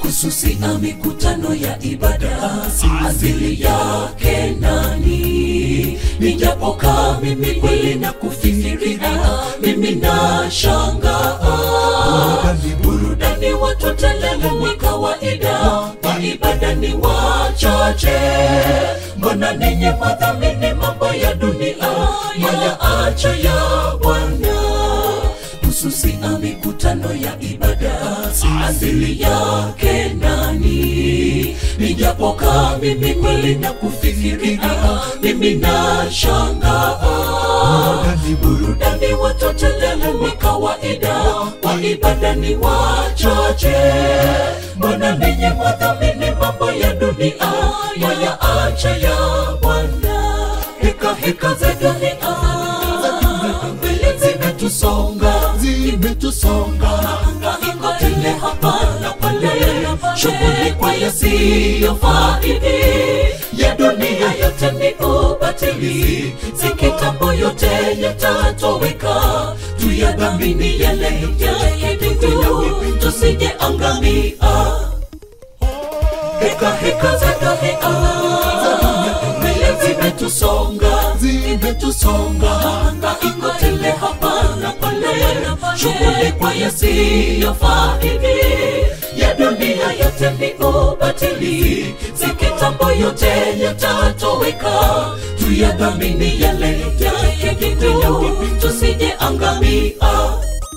kususia mikutano ya ibada asili yake nani nijapokaa mimi kweli na kufikiria mimi na shangaa burudani watotelele ni kawaida wa ibada ni wachache mbona ninyi madhamini mambo ya dunia maya acha ya bwana hususia mikutano ya ibada asili yake nani nijapokaa mimi kweli na kufikiria mimi na shangaa burudani watotelele ni kawaida wa ibada ni wachache mbona ninyi mwadhamini mambo ya dunia maya acha ya bwana heka heka za dunia mbele zimetusonga zimetusonga anga tele hapa na pale shughuli kwa yasiyofaidi ya dunia yote ni ubatili si kitambo yote yatatoweka tuyadhamini yale ya kidugu tusije angamia heka heka za dunia mbele zimetusonga zimetusonga anga iko tele hapa na pale shughuli kwa yasiyofaidi ya dunia yote ni ubatili si kitambo yote yatatoweka tuyadhamini yale ya kidugu tusije angamia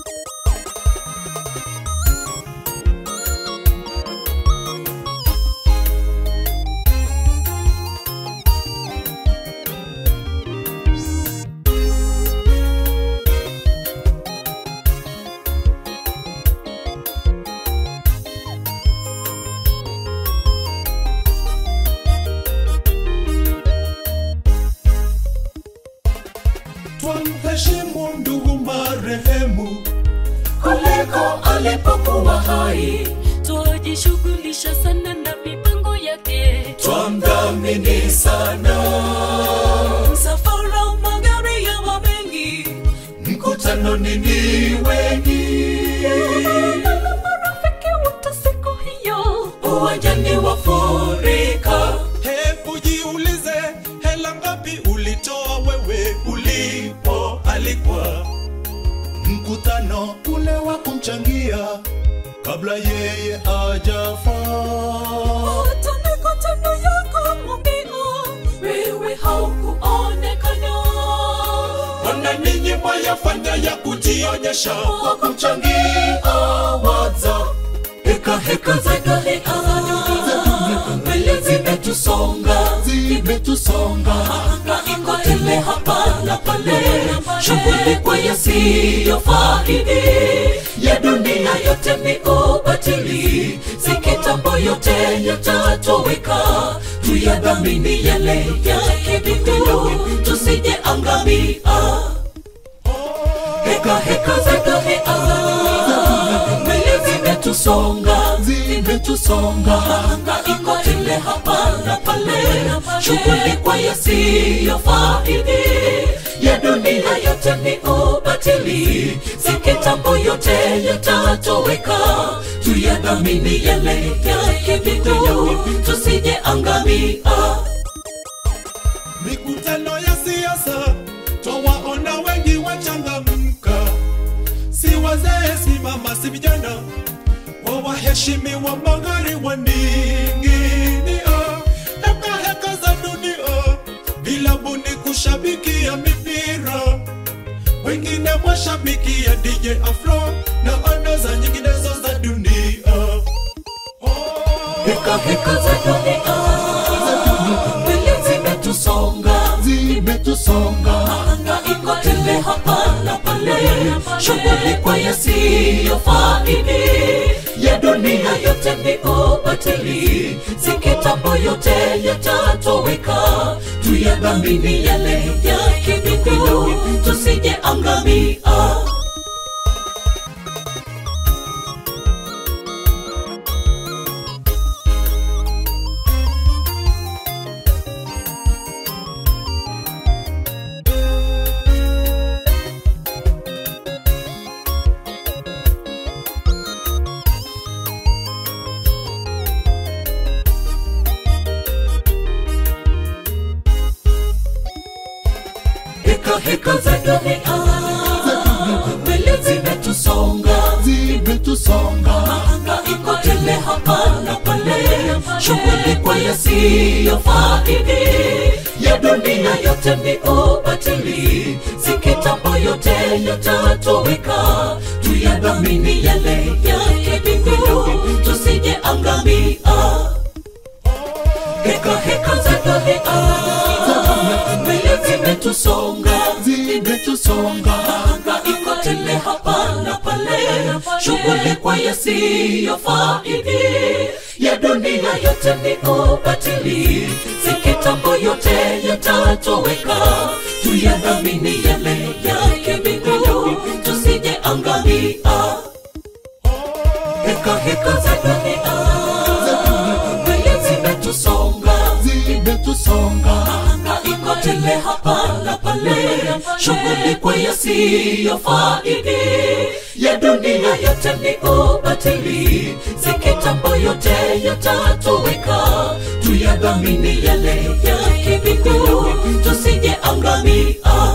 twamheshimu ndugu marehemu kuliko alipokuwa hai twajishughulisha sana na mipango yake twamdhamini sana msafara magari ya wamengi mkutano nini wengi marafiki wote siku hiyo uwanjani wafurika hebu jiulize hela ngapi ulitoa wewe ulipo alikwa mkutano ule wa kumchangia kabla yeye ajafa hata mikutano yako mwambio wewe haukuonekana wana ninyi mwayafanya ya kujionyesha kwa kumchangia waza heka heka za dunia mbele zimetusonga zimetusonga anga iko tele hapa na pale shughuli kwa yasiyofaidi ya dunia yote ni ubatili si kitambo yote yatatoweka tuyadhamini yale ya kidugu tusije angamia heka heka za dunia mbele zimetusonga zimetusonga anga iko tele hapa na pale shughuli kwa yasiyofaidi ya dunia yote ni ubatili si kitambo yote yatatoweka tuyadhamini yale ya kidugu tusije angamia mikutano ya siasa twawaona wengi wachangamka si wazee si mama si vijana wawaheshimiwa magari waninginia heka heka za dunia vilabuni kushabikia mipira wengine mwashabikia dj afro na andaza nyinginezo za dunia heka heka za dunia mbele zimetusonga zimetusonga anga iko tele hapa na pale shughuli kwa yasiyofaidi ya dunia yote ni ubatili si kitambo yote yatatoweka tuyadhamini yale ya kidugu tusije angamia heka heka za dunia mbele zimetusonga zimetusonga mahangaiko tele hapa na pale shughuli kwa yasiyofaidi ya dunia yote ni ubatili si kitambo yote yatatoweka tuyadhamini yale ya kibingu tusije angamia heka heka za dunia mbele zimetusonga zimetusonga hangaiko tele hapa na pale shughuli kwa yasiyofaidi ya dunia yote ni ubatili si kitambo yote yatatoweka tuyadhamini yale ya kibingu tusije angamia heka heka za dunia mbele zimetusonga zimetusonga hangaiko tele hapa na pale shughuli kwa yasiyofaidi ya dunia yote ni ubatili si kitambo yote yatatoweka tuyadhamini yale ya kibingu tusije angamia